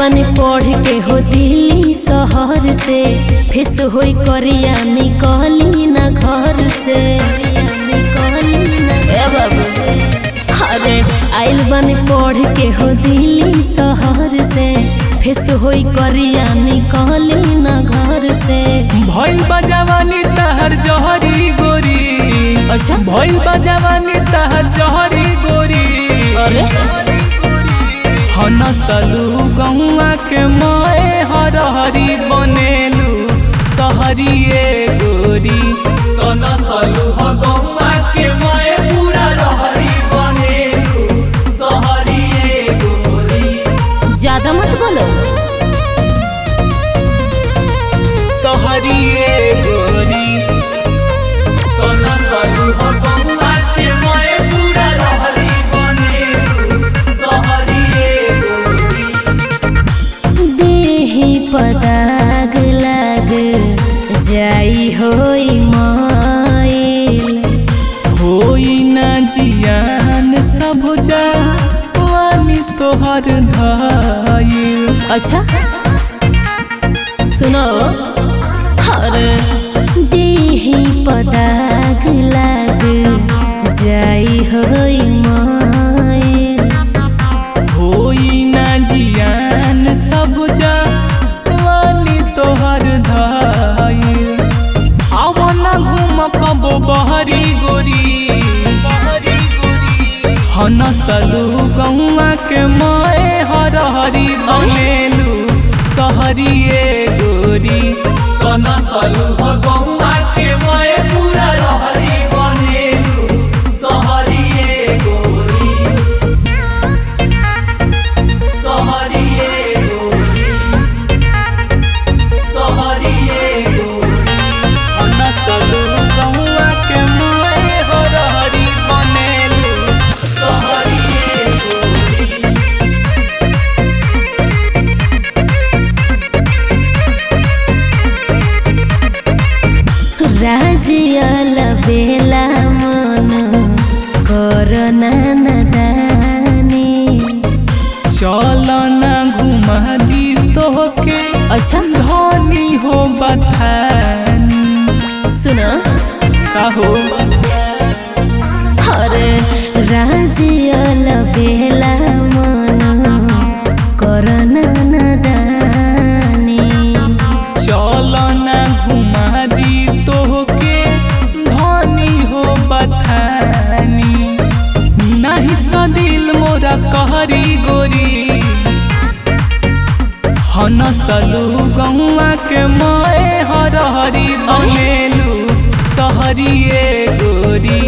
बनी पढ़ के हो दिल्ली शहर से फिस होई करिया निकली ना घर से ए बाबू अरे आइल बनी पढ़ के हो दिल्ली शहर से फिस होई करिया निकली ना घर से भइल बा जवानी तहर जहरी गोरी अच्छा भइल बा जवानी तहर जहरी गोरी अरे हनसलू गौआ के माए हरहरी बनेलू सहरिए गोरी तनसलू ह गौआ के माए पूरा रहरी बनेलू सहरिए गोरी ज्यादा मत बोलो सहरिए गोरी तनसलू ह गौआ के माए पूरा रहरी बनेलू सहरिए गोरी देही पदाग लाग जाई होई माइल होई ना जियान सब जवानी तोहर धाइल अच्छा सुनो अरे देही पदाग लाग जाई होई माइल होई ना जियान सब जवानी तोहर धाइल आव ना घूम कबो बहरी गोरी बहरी गोरी हनसलू गौआ के माए हरहरी बनेलू सहरिए गोरी तनसलू गौआ के माए पूरा रहरी बनेलू सहरिए गोरी सहरिए गोरी सहरिए गोरी हनसलू गौआ के माए हरहरी बनेलू सहरिए गोरी राजियल बेला मन करना नदानी चल ना घुमा दी तोहके अच्छा धनी हो बथानी सुनो का हो अरे राजियल बेला मन करना नदानी चल ना घुमा दी तोहके धनी हो बथानी नहीं तो दिल मोरा कहरी गोरी हनसलू गौआ के माए हरहरी बनेलू सहरिए गोरी